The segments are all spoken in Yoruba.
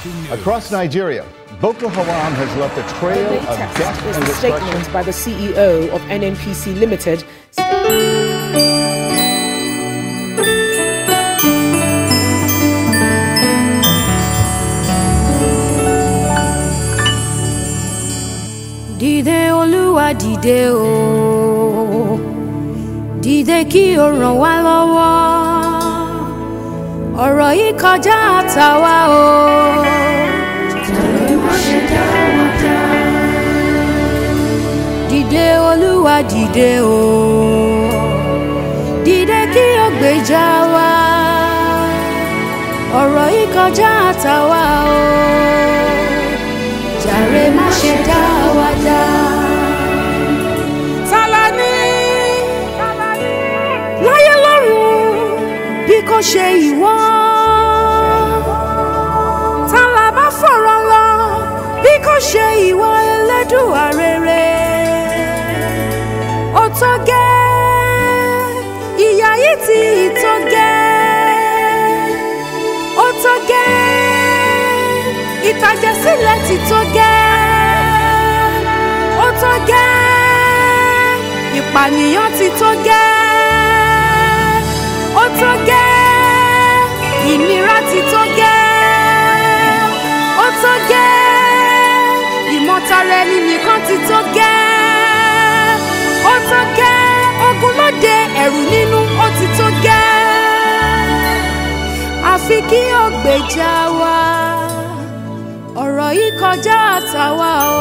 Across Nigeria, Boko Haram has left a trail The of latest death is and the destruction. statement by the CEO of NNPC Limited. dìde olúwa dìde o dìde kí o ràn wá lọ́wọ́ ọ̀rọ̀ yìí kọjá àtàwa o. Jàre má ṣe dá wa dá. dìde olúwa dìde o dìde kí o gbèjà wa ọ̀rọ̀ yìí kọjá àtàwa o jàre má ṣe dá wa dá. Tálání láyé lọ́run bí kò ṣe ìwọ. Tálá bá fọ̀rọ̀ lọ bí kò ṣe ìwọ Ẹlẹ́dùà rere. Ó tó gẹ́ ìyà yìí ti tó gẹ́. Ó tó gẹ́ ìtàjẹ̀sílẹ̀ ti tó gẹ́ ó tó gẹ́ ìpànìyàn ti tó gẹ́ ó tó gẹ́ ìnira ti tó gẹ́ ó tó gẹ́ ìmọ̀tara ẹni nìkan ti tó gẹ́ ó tó gẹ́ ogun lóde ẹ̀rù nínú ó ti tó gẹ́ àfi kí ó gbèjà wa ọ̀rọ̀ yìí kọjá àtàwa o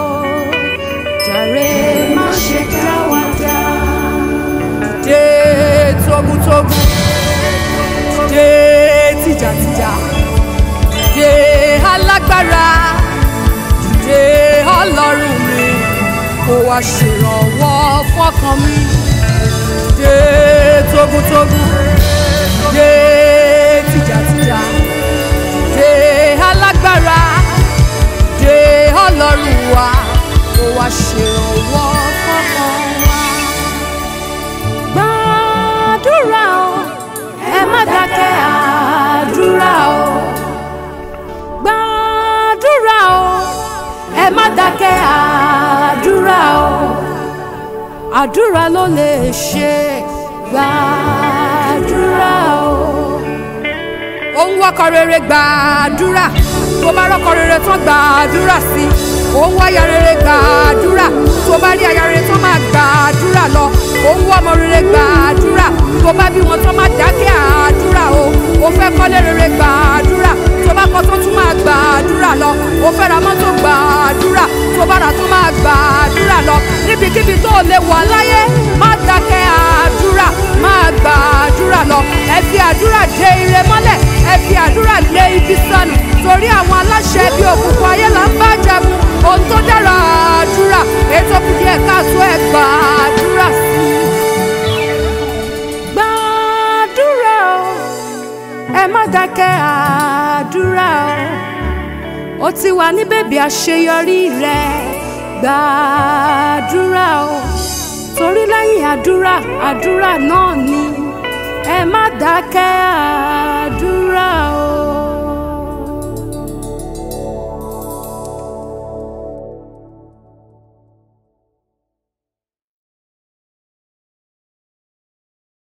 jàre má ṣe dá wa dá. dé tógúntógún dé tìjàtìjà dé alágbára dé ọlọ́run mi kó wá ṣèrànwọ́ fọ́kàn mi dé tógúntógún dé tìjàtìjà dé alágbára dé ọlọ́run wa kó wá ṣèrànwọ́ fọ́kàn wa. gbàdúrà o ẹ má dákẹ́ àdúrà o. gbàdúrà o ẹ má dákẹ́ àdúrà o. àdúrà ló lè ṣe gbàdúrà o òun wọkọ rere gbàdúrà tó bá rọkọ rere tán gbàdúrà sí òun wáyà rere gbàdúrà tó bá rí aya rere tán máa gbàdúrà lọ òun wọ ọmọ rere gbàdúrà tó bá bí wọn tán máa dákẹ́ àdúrà o ó fẹ́ kọ́lé rere gbàdúrà tó bá kọ́ tó tún máa gbàdúrà lọ ó fẹ́ ra mọ́tò gbàdúrà tó bá rà tún máa gbàdúrà lọ níbikíbi tó lè wà láyé má dákẹ́ àdúrà máa gbàdúrà lọ ẹ fi àdúrà dé ire mọ́lẹ̀ ẹ fi àdúrà lé ibi sọnù torí àwọn aláṣẹ bíi òkùnkùn ayé là ń bá jagun ohun tó dára àdúrà ètò kù díẹ̀ káàtó ẹ gbàdúrà sí i. gbàdúrà o ẹ má dákẹ́ àdúrà o ó ti wà ní bèbí àṣeyọrí rẹ gbàdúrà o torí lẹ́yìn àdúrà àdúrà náà ni ẹ má dákẹ́